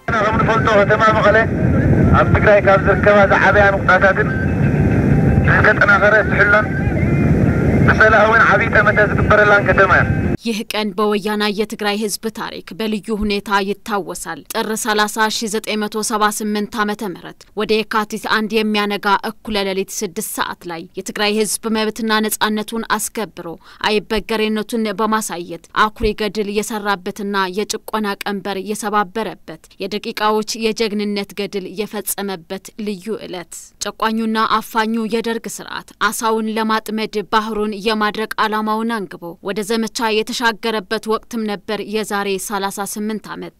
ከም ንፈልጦ ከተማ መቐለ ኣብ ትግራይ ካብ ዝርከባ ዝዓበያ ምቁጣታትን ዝተጠናኸረ ትሕሎን ብሰላ እውን ዓብዪ ጠመተ ዝግበረላን ከተማ እያ ይህ ቀን በወያና የትግራይ ህዝብ ታሪክ በልዩ ሁኔታ ይታወሳል። ጥር 30 1978 ዓ ም ወደ የካቲት አንድ የሚያነጋ እኩለ ሌሊት ስድስት ሰዓት ላይ የትግራይ ህዝብ መብትና ነጻነቱን አስከብሮ አይበገሬነቱን በማሳየት አኩሪ ገድል የሰራበትና የጭቆና ቀንበር የሰባበረበት የደቂቃዎች የጀግንነት ገድል የፈጸመበት ልዩ ዕለት ጨቋኙና አፋኙ የደርግ ስርዓት አሳውን ለማጥመድ ባህሩን የማድረቅ ዓላማውን አንግቦ ወደ ዘመቻ የተሻገረበት ወቅትም ነበር የዛሬ 38 ዓመት።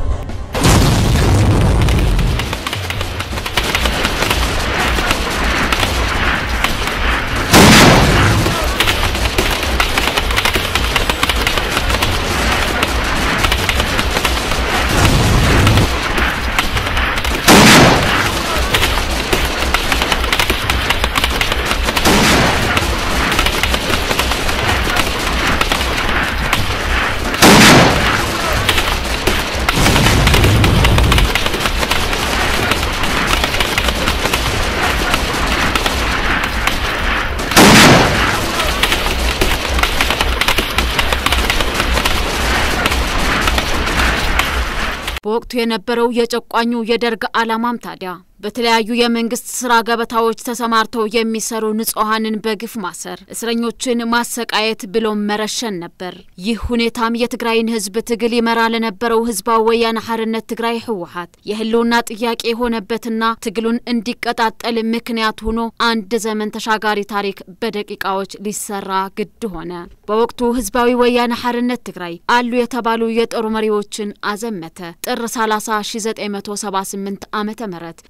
በወቅቱ የነበረው የጨቋኙ የደርግ ዓላማም ታዲያ በተለያዩ የመንግስት ስራ ገበታዎች ተሰማርተው የሚሰሩ ንጹሐንን በግፍ ማሰር፣ እስረኞችን ማሰቃየት ብሎም መረሸን ነበር። ይህ ሁኔታም የትግራይን ህዝብ ትግል ይመራ ለነበረው ህዝባዊ ወያነ ሓርነት ትግራይ ህወሓት የህልውና ጥያቄ የሆነበትና ትግሉን እንዲቀጣጠል ምክንያት ሆኖ አንድ ዘመን ተሻጋሪ ታሪክ በደቂቃዎች ሊሰራ ግድ ሆነ። በወቅቱ ህዝባዊ ወያነ ሓርነት ትግራይ አሉ የተባሉ የጦር መሪዎችን አዘመተ። ጥር 30 1978 ዓመተ ምህረት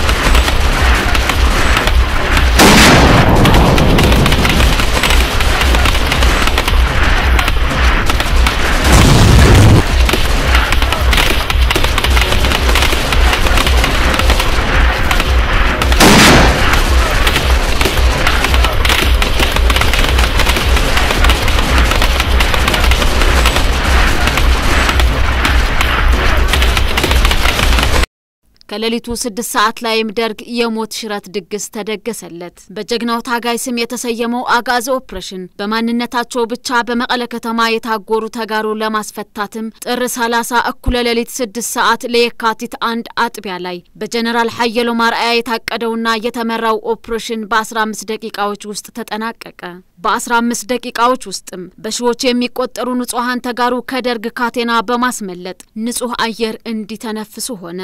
ከሌሊቱ ስድስት ሰዓት ላይም ደርግ የሞት ሽረት ድግስ ተደገሰለት። በጀግናው ታጋይ ስም የተሰየመው አጋዚ ኦፕሬሽን በማንነታቸው ብቻ በመቀለ ከተማ የታጎሩ ተጋሩ ለማስፈታትም ጥር 30 እኩለ ሌሊት ስድስት ሰዓት ለየካቲት አንድ አጥቢያ ላይ በጀኔራል ሀየሎም አርአያ የታቀደውና የተመራው ኦፕሬሽን በ15 ደቂቃዎች ውስጥ ተጠናቀቀ። በ15 ደቂቃዎች ውስጥም በሺዎች የሚቆጠሩ ንጹሐን ተጋሩ ከደርግ ካቴና በማስመለጥ ንጹህ አየር እንዲተነፍሱ ሆነ።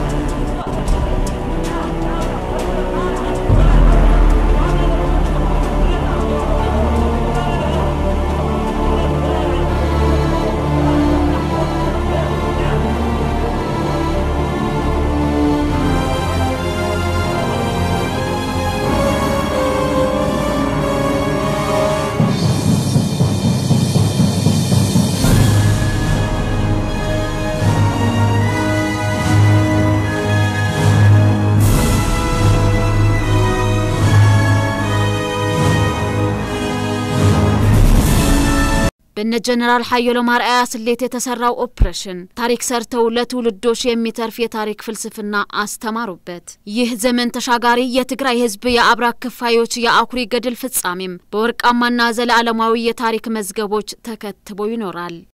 በነ ጀነራል ሀየሎም አርአያ ስሌት የተሰራው ኦፕሬሽን ታሪክ ሰርተው ለትውልዶች የሚተርፍ የታሪክ ፍልስፍና አስተማሩበት። ይህ ዘመን ተሻጋሪ የትግራይ ሕዝብ የአብራክ ክፋዮች የአኩሪ ገድል ፍጻሜም በወርቃማና ዘለዓለማዊ የታሪክ መዝገቦች ተከትቦ ይኖራል።